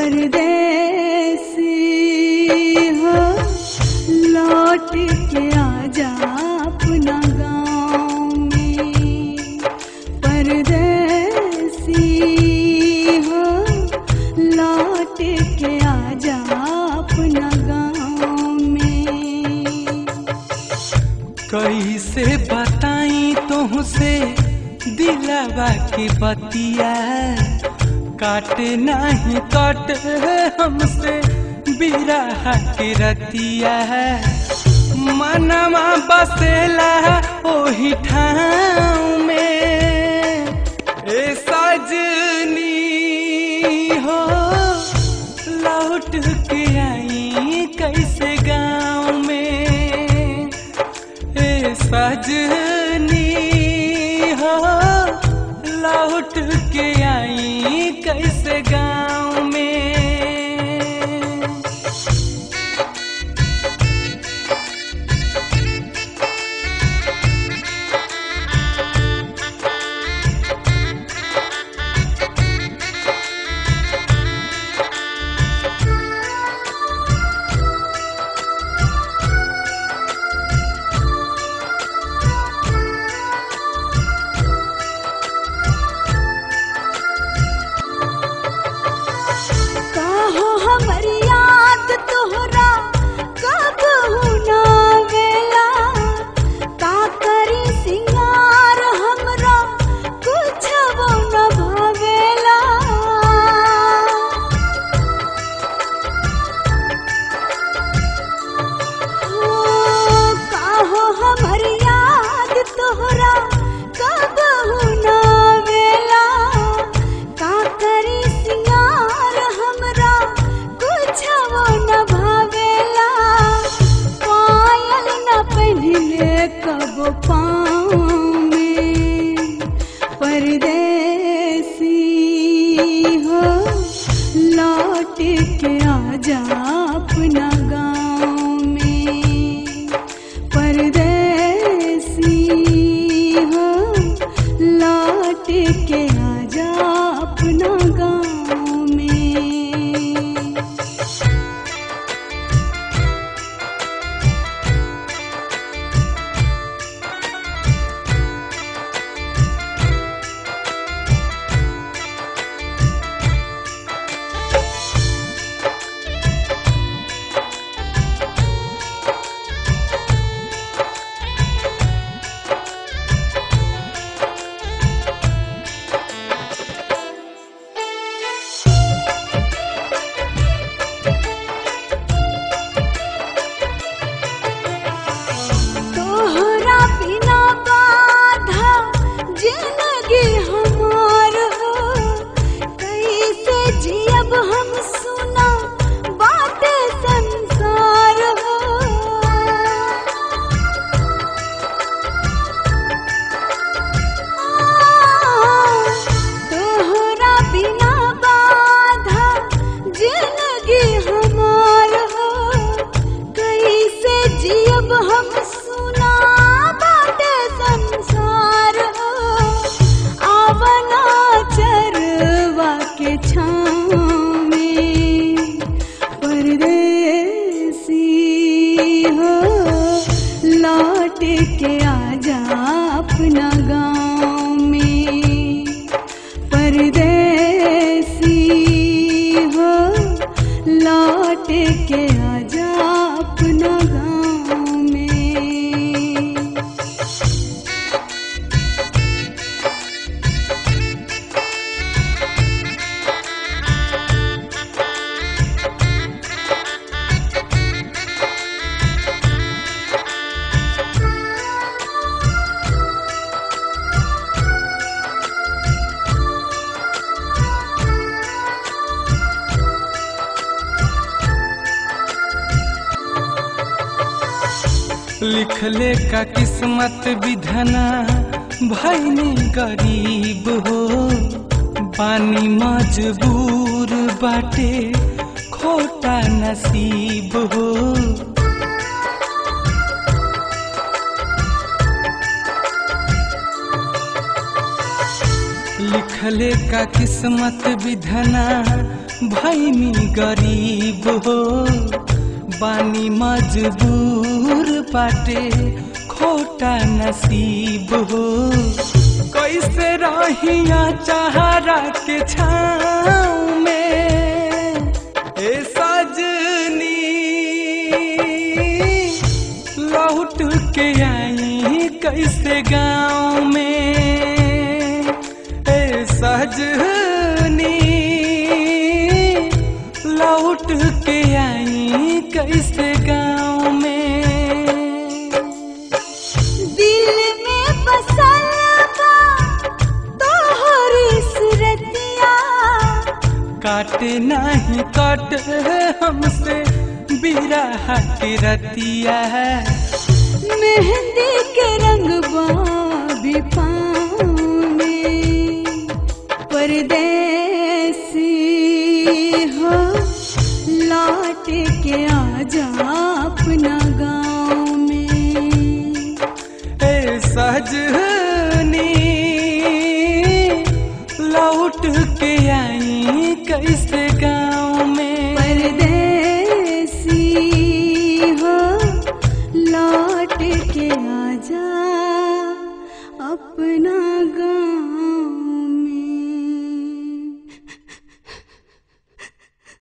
परदेसी हो लौट के आजा अपना गाँव में परदेसी हो लौट के आजा अपना गाँव में कैसे बताई तुहसे दिलवा की बतिया काटे नहीं काटे हमसे बिरह की रतिया मनवा बसेला ओही ठाव में ए सजनी हो लौट के आई कैसे गाँव में ए सजनी हो लौट के आई कैसे गाँव में काहो हमर याद तोहरा कब ना वेला का करी सिंगार हमरा कुछ वो न भावेला हो काहो हमर याद तोहरा कब ना वेला का करी सिंगार हमरा कुछ वो न भावेला पायल न पहनले कब पाँव में परदेसी हो लौट के आजा अपना गाँव में परदेसी हो लौट के आजा अपना गाँव में तोहरा बिना बाधा जिंदगी हमार हो कैसे जियब हम सुना बाटे संसार हो तोहरा बिना बाधा जिंदगी हमार हो कैसे जियब हम सुना बाटे संसार हो आवना चरवा के छाँव में परदेसी हो लौट के आजा अपना गाँव में परदेसी हो लौट के आजा अपना गाँव में लिखले का किस्मत विधना भैनी गरीब हो पानी मजबूर बाटे खोटा नसीब हो लिखले का किस्मत विधना भैनी गरीब हो बानी मजबूर बाटे खोटा नसीब हो कैसे रहिया चाहरा के छाँव में ए सजनी लौट के आई कैसे गाँव में ए सजनी लौट के आई कैसे गाँव में दिल में बसल बा तोहरी सुरतिया काटे नहीं काटे हमसे बिरह की रतिया है मेहंदी के रंग भी पाँव में परदेसी हो लौट के आजा अपना गाँव में ए सजनी लौट के आई कैसे गाँव में परदेसी हो लौट के आजा अपना गाँव